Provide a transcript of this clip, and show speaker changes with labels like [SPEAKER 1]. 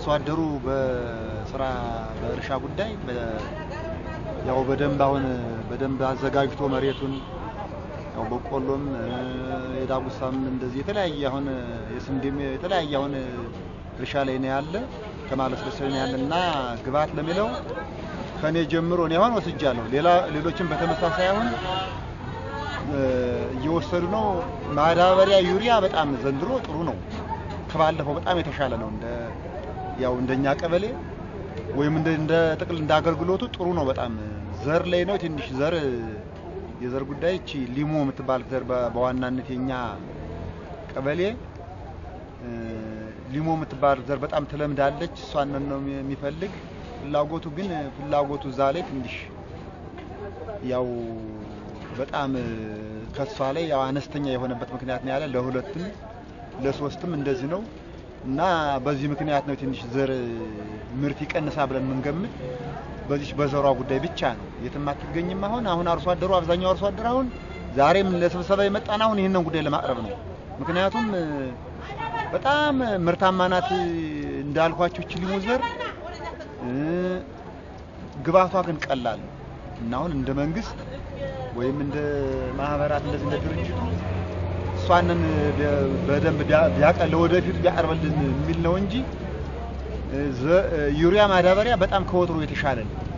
[SPEAKER 1] አርሶ አደሩ በስራ በእርሻ ጉዳይ ያው በደንብ አሁን በደንብ አዘጋጅቶ መሬቱን ያው በቆሎም የዳጉሳም እንደዚህ የተለያየ አሁን የስንዴም የተለያየ አሁን እርሻ ላይ ነው ያለ ከማለስለስ ላይ ነው ያለ እና ግብዓት ለሚለው ከኔ ጀምሮ እኔ አሁን ወስጃለሁ። ሌላ ሌሎችም በተመሳሳይ አሁን እየወሰዱ ነው። ማዳበሪያ ዩሪያ በጣም ዘንድሮ ጥሩ ነው። ከባለፈው በጣም የተሻለ ነው። እንደ ያው እንደኛ ቀበሌ ወይም እንደ እንደ ጥቅል እንደ አገልግሎቱ ጥሩ ነው። በጣም ዘር ላይ ነው ትንሽ ዘር የዘር ጉዳይ እቺ ሊሞ የምትባል ዘር በዋናነት የኛ ቀበሌ ሊሞ የምትባል ዘር በጣም ትለምዳለች። እሷን ነው የሚፈልግ ፍላጎቱ ግን ፍላጎቱ እዛ ላይ ትንሽ ያው በጣም ከሷ ላይ ያው አነስተኛ የሆነበት ምክንያት ነው ያለ ለሁለትም ለሶስትም እንደዚህ ነው እና በዚህ ምክንያት ነው ትንሽ ዘር ምርት ይቀንሳ ብለን የምንገምት በዚህ በዘሯ ጉዳይ ብቻ ነው። የትም አትገኝም። አሁን አሁን አርሶ አደሩ አብዛኛው አርሶ አደር አሁን ዛሬም ለስብሰባ የመጣን አሁን ይህንን ጉዳይ ለማቅረብ ነው። ምክንያቱም በጣም ምርታማ ናት እንዳልኳችሁ እቺ ሊሙ ዘር ግባቷ ግን ቀላል ነው እና አሁን እንደ መንግስት ወይም እንደ ማህበራት እንደዚህ እንደ ድርጅቱ እሷንን በደንብ ቢያቀል ለወደፊቱ ቢያቀርብልን የሚል ነው እንጂ ዩሪያ ማዳበሪያ በጣም ከወትሮ የተሻለ ነው።